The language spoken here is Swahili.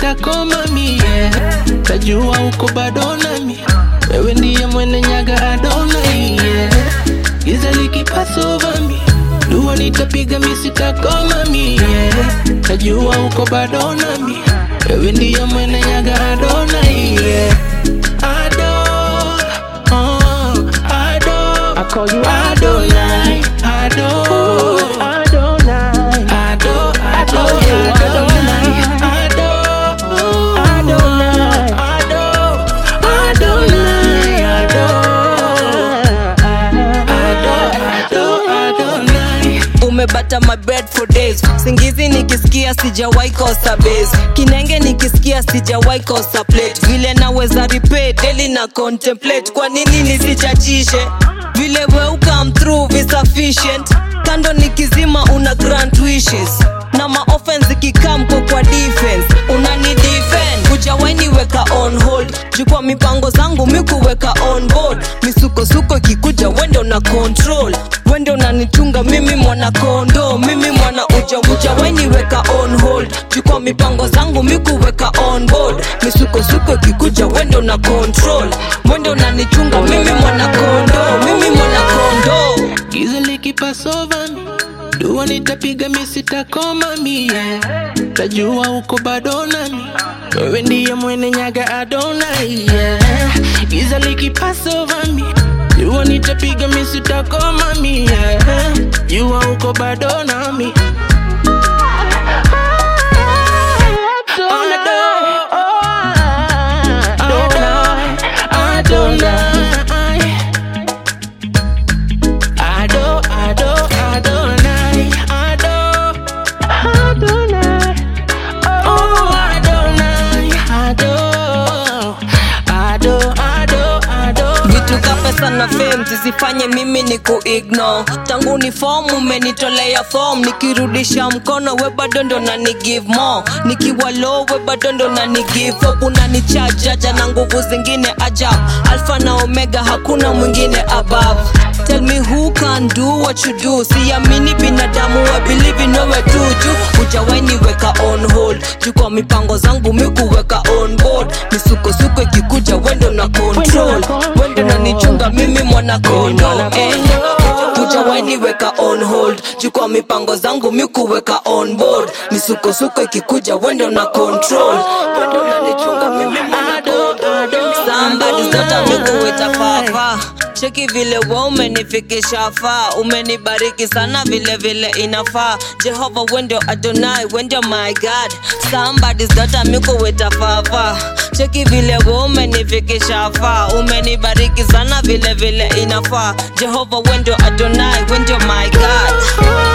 sitakoma mie tajua uko bado nami wewe ndiye mwene nyaga adonai yeah. giza likipasovami dua nitapiga mi sitakoma mie tajua uko bado nami wewe ndiye mwene nyaga adonai yeah. Ado, oh, Ado, I call you Adonai, Ado, Adonai, Ado, Ado, Adonai, Ado, Adonai, Ado, Adonai, Ado, Ado, Adonai. umebata my bed for days singizi nikisikia sijawahi kosa base kinenge nikisikia sijawahi kosa plate vile naweza repay daily na contemplate kwa nini nisichachishe vile we come through be sufficient kando nikizima una grant wishes na maoffense ikikam kwa kwa defense unani defend hujawahi weka on hold jukwa mipango zangu mikuweka on board misukosuko ikikuja wende una control wende unanichunga mimi mwana kondo mimi mwana uja hujawahi weka on hold jukwa mipango zangu mikuweka on board misukosuko ikikuja wende una control wende unanichunga mimi mwana kondo mimi mwana kondo giza likipasovami dua nitapiga mi sitakoma mie tajua uko bado nami wewe ndiye mwene nyaga adonai yeah. giza likipasovami dua nitapiga mi sitakoma mie jua uko bado nami Adonai, Adonai, Ado, Ado, Adonai, Ado, Adonai, oh Adonai, Ado, Ado, Ado, Ado. vitu ka pesa na fame zisifanye mimi ni kuignore tangu ni form umenitolea form nikirudisha mkono we bado ndo na ni give more nikiwa low we bado ndo na ni give up unanichajaja na nguvu zingine ajab alfa na omega hakuna mwingine above Tell me who can do what you do siamini binadamu I believe in wewe tu juu hujawahi niweka on hold juu kwa mipango zangu mikuweka on board misukosuko ikikuja wendo na control wendo nanichunga mimi mwana kondo eh. hujawahi niweka on hold juu kwa mipango zangu mikuweka on board misukosuko ikikuja wendo na control wendo nanichunga mimi mwana kondo Somebody's daughter mikuweta fafa cheki vile we umenifikisha faa umenibariki sana vile vile inafaa jehova wendio adonai wendio my god Somebody's daughter mikuweta fafa cheki vile we umenifikisha faa umenibariki sana vile vile inafaa jehova wendio adonai wendio my god